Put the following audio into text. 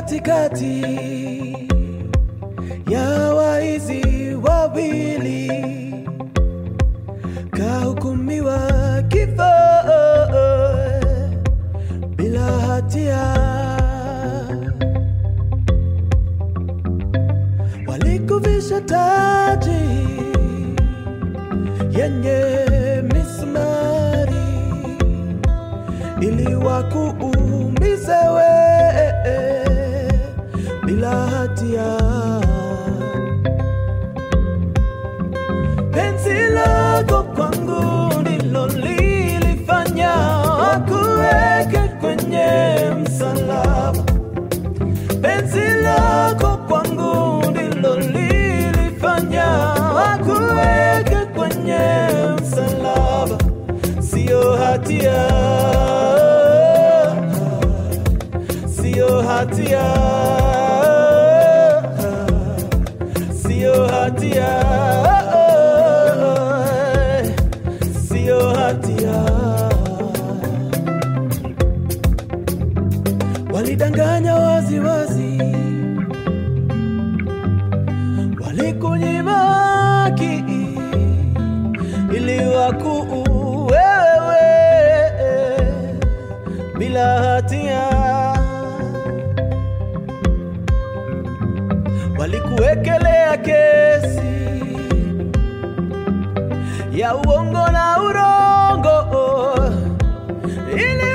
katikati ya waizi wawili, kahukumiwa kifo bila hatia. Walikuvisha taji yenye misumari ili wakuumize wewe bila hatia. Penzi lako kwangu ndilo lilifanya wakuweke kwenye msalaba. Penzi lako kwangu ndilo lilifanya wakuweke kwenye msalaba, sio hatia, sio hatia, sio hatia, sio hatia. walidanganya wazi wazi, walikunyima haki ili wakuue wewe bila hatia, walikuwekelea kesi ya uongo na urongo ili